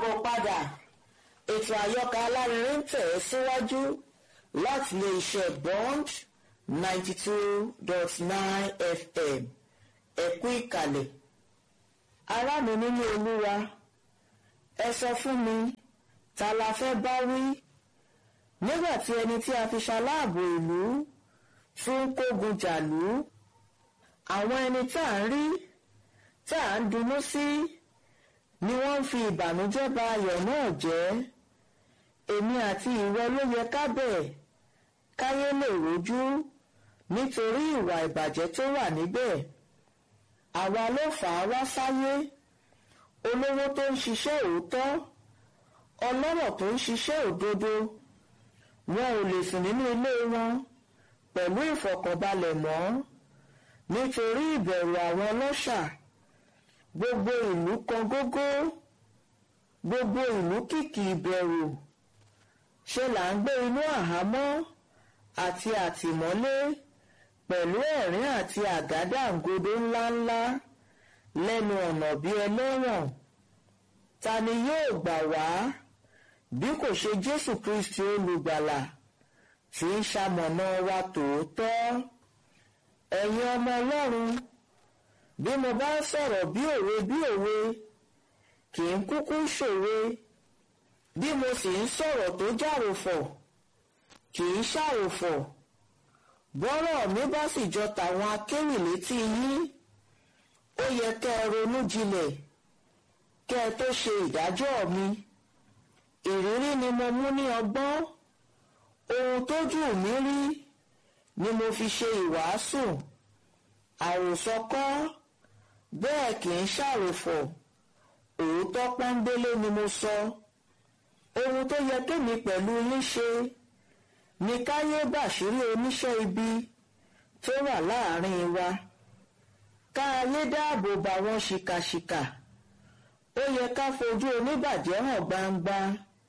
káàbọ̀ padà ètò àyọkà alárinrin ń tẹ̀ ẹ́ síwájú láti lè ṣe bond ninety two dot nine fm ẹ̀kú ìkàlẹ̀ ará mi nínú olúwa ẹ sọ fún mi ta la fẹ́ bá wí nígbà tí ẹni tí a fi ṣaláàbò ìlú tún kógun jàlú àwọn ẹni tá à ń rí tá à ń dunnú sí ni wọ́n ń fi ìbànújẹ́ ba ayọ̀ náà jẹ́ èmi àti ìwọ ló yẹ ká bẹ̀ káyé lè rojú nítorí ìwà ìbàjẹ́ tó wà níbẹ̀ àwa ló fà á wá sáyé olówó tó ń ṣiṣẹ́ òótọ́ ọlọ́rọ̀ tó ń ṣiṣẹ́ òdodo wọn ò lè sùn nínú ilé wọn pẹ̀lú ìfọ̀kànbalẹ̀ mọ́ nítorí ìbẹ̀rù àwọn ọlọ́ṣà gbogbo ìlú kan gógó gbogbo ìlú kìkì ìbẹ̀rù ṣe là ń gbé inú àhámọ́ àti àtìmọ́lé pẹ̀lú ẹ̀rín àti àgádágodo ńláńlá lẹ́nu ọ̀nà bí ẹlẹ́wọ̀n ta ni yóò gbà wá bí kò ṣe Jésù Kristi olùgbàlà tí ń ṣamọ̀nà wa tòótọ́ ẹ̀yin ọmọ Ọlọ́run bí mo bá ń sọ̀rọ̀ bí òwe bí òwe kì í kúkú ṣòwe bí mo sì ń sọ̀rọ̀ tó jàròfọ̀ kì í ṣàròfọ̀ bọ́rọ̀ mi bá sì jọ tàwọn akéwì létí yín ó yẹ kẹ́ ẹ ronú jinlẹ̀ kẹ́ ẹ tó ṣe ìdájọ́ mi ìrírí ni mo mú ní ọgbọ́n ohun tójú mi rí ni mo fi ṣe ìwàásù àròsọ kọ́ bẹ́ẹ̀ kì í ṣàròfọ̀ òótọ́ pọ́nbélé ni mo sọ ohun tó yẹ kémi pẹ̀lú yín ṣe ni káyé bàṣírí oníṣẹ́ ibi tó wà láàrin wa káyé dáàbò bá wọn ṣìkàṣìkà ó yẹ ká fojú oníbàjẹ́ hàn gbangba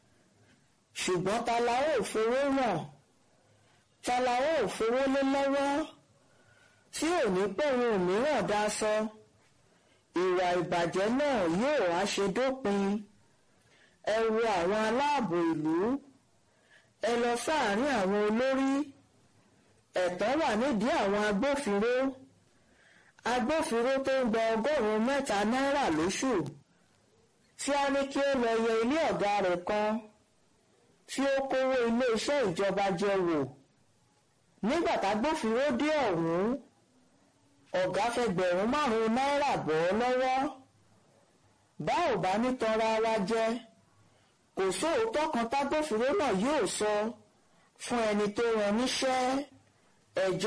ṣùgbọ́n ta la ó fowó ràn ta la ó fowó lé lọ́wọ́ tí ò ní pẹ̀rùn mìíràn dá sọ ìwà ìbàjẹ́ náà yóò wá ṣe dópin ẹ wo àwọn aláàbò ìlú ẹ lọ sáàárín àwọn olórí ẹ̀tọ́ wà nídìí àwọn agbófinró agbófinró tó ń gba ọgọ́rùn-ún mẹ́ta náírà lóṣù tí a ní kí ó lọ yẹ ilé ọ̀gá rẹ̀ kan tí ó kówó iléeṣẹ́ ìjọba jẹ wò nígbà tágbófinró dé ọ̀hún ọ̀gá fẹgbẹ̀rún márùn-ún náírà bọ́ ọ lọ́wọ́ bá ò bá ní tanra wa jẹ kò sóòótọ́ kan tágbófinró náà yóò sọ fún ẹni tó rán níṣẹ́ ẹjọ́